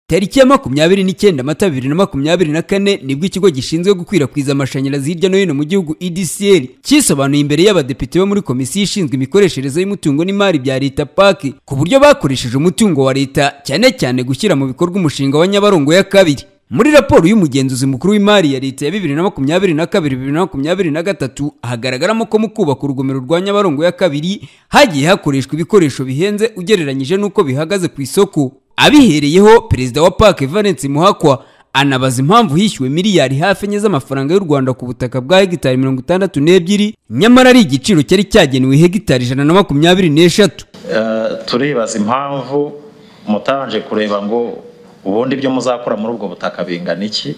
tariki ya makumyabiri n'icyenda mata bibiri na makumyabiri na kane nibwo ikigo gishinzwe gukwirakwiza amashanyarazi hirya no hino mu gihugu edcl cyisobanuye imbere y'abadepite bo muri komisiyo ishinzwe imikoreshereze y'umutungo n'imari bya leta paki ku buryo bakoresheje umutungo wa leta cyane cyane gushyira mu bikorwa umushinga wa nyabarongo ya kabiri muri raporo y'umugenzuzi mukuru w'imari ya leta ya bibiri na makumyabiri na kabiri bibiri na makumyabiri na gatatu hagaragaramo ko mu kubaka urugomero rwa nyabarongo ya kabiri hagiye hakoreshwa ibikoresho bihenze ugereranyije n'uko bihagaze ku isoko abihereyeho perezida wa pake valence muhakwa anabaza impamvu hishyuwe miliyari hafi enye z'amafaranga y'u rwanda ku butaka bwa hegitari mirongo itandatu n'ebyiri nyamara ari igiciro cyari cyagenewe hegitari ijana na makumyabiri n'eshatu turibaza impamvu mutabanje kureba ngo ubundi ibyo muzakora muri ubwo butaka bingana iki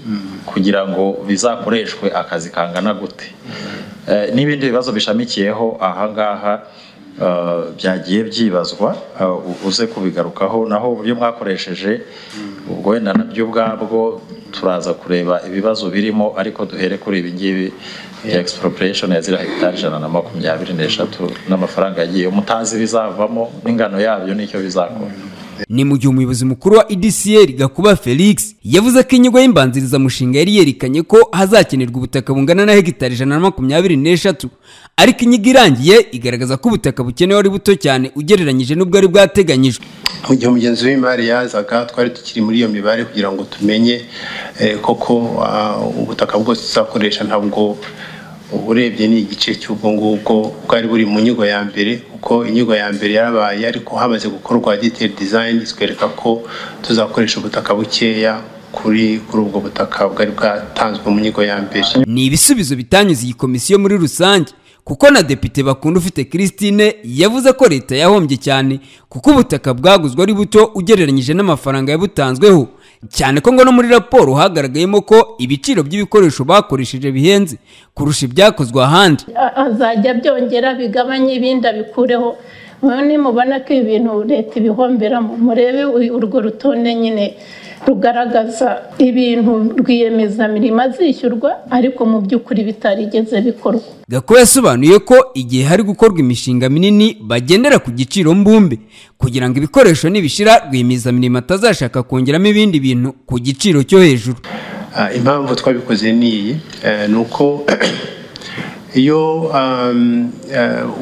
kugira ngo bizakoreshwe akazi kangana gute n'ibindi bibazo bishamikiyeho ahangaha byagiye byibazwa uze kubigarukaho naho uburyo mwakoresheje ubwo wenda nabyo ubwabwo turaza kureba ibibazo birimo ariko duhere kuri ibi ngibi expropriation ya ziriya hegitari ijana na makumyabiri n'eshatu n'amafaranga yagiye mutazi bizavamo n'ingano yabyo n'icyo bizakora ni mu gihe umuyobozi mukuru wa edcl gakuba felix yavuze ko inyigo y'imbanzirizamushinga yari yerekanye ko hazakenerwa ubutaka bungana na hegitari ijana na makumyabiri n'eshatu ariko inyigo irangiye igaragaza ko ubutaka bukenewe ari buto cyane ugereranyije n'ubwari bwateganyijwe mu gihe umugenzi w'imari yazaga twari tukiri muri iyo mibare kugira ngo tumenye koko ubutaka bwose tuzakoresha ntabwo uburebye ni igice cy'ubwo ngubwo bwari buri mu nyigo ya mbere kuko inyigo ya mbere yarabaye ariko hamaze gukorwa detail design zikwereka ko tuzakoresha ubutaka bukeya kuri kuri ubwo butaka bwari bwatanzwe mu nyigo ya mbere ni ibisubizo bitanyuze iyi komisiyo muri rusange kuko na depite bakunda ufite christine yavuze ko leta yahombye cyane kuko ubutaka bwaguzwe ari buto ugereranyije n'amafaranga yabutanzweho cyane ko ngo no muri raporo hagaragayemo ko ibiciro by'ibikoresho bakoresheje bihenze kurusha ibyakozwe ahandi azajya byongera bigabanye ibindi abikureho nimubona ko ibintu leta ibihomberamo murebe urwo rutonde nyine rugaragaza ibintu rwiyemezamirimo azishyurwa ariko mu by'ukuri bitarigeze bikorwa gako yasobanuye ko igihe hari gukorwa imishinga minini bagendera ku giciro mbumbe kugira ngo ibikoresho nibishira rwiyemezamirimo atazashaka kongeramo ibindi bintu ku giciro cyo hejuru impamvu twabikoze n'iyi ni uko iyo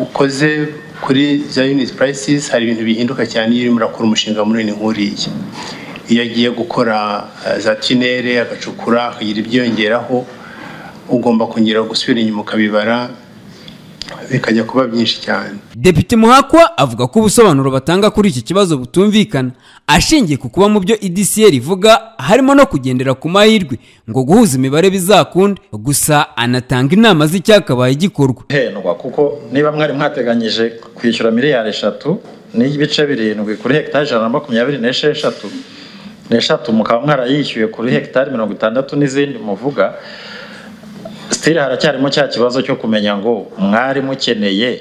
ukoze kuri za yuniti purayisisi hari ibintu bihinduka cyane iyo urimo urakora umushinga munini nk'uriya iyo agiye gukora za tinere agacukura akagira ibyiyongeraho ugomba kongera gusubira inyuma ukabibara bikajya kuba byinshi cyane depite muhakwa avuga ko ubusobanuro batanga kuri iki kibazo butumvikana ashingiye ku kuba mu byo edcl ivuga harimo no kugendera ku mahirwe ngo guhuza imibare bizakunda gusa anatanga inama z'icyakabaye gikorwa hendwa kuko niba mwari mwateganyije kwishyura miliyari eshatu n'ibice birindwi kuri hegitari ijana na makumyabiri n'esheshatu n'eshatu mukaba mwarayishyuye kuri hegitari mirongo itandatu n'izindi muvuga sitiri haracyarimo cya kibazo cyo kumenya ngo mwari mukeneye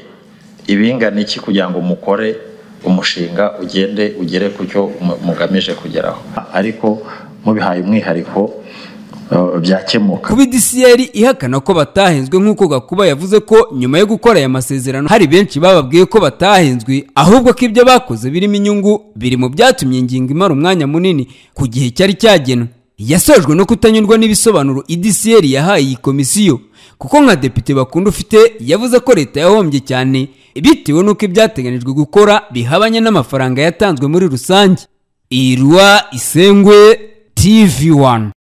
ibingana iki kugira ngo mukore umushinga ugende ugere ku cyo mugamije kugeraho ariko mubihaye umwihariko byakemuka kuba idisiyeri ihakana ko batahenzwe nk'uko gakuba yavuze ko nyuma yo gukora aya masezerano hari benshi bababwiye ko batahenzwe ahubwo ko ibyo bakoze birimo inyungu biri mu byatumye ingingo imara umwanya munini ku gihe cyari cyagenwe yasojwe no kutanyurwa n'ibisobanuro idisiyeri yahaye iyi komisiyo kuko nka depite bakunda ufite yavuze ko leta yahombye cyane bitewe n'uko ibyateganijwe gukora bihabanye n'amafaranga yatanzwe muri rusange irwa isengwe tv wani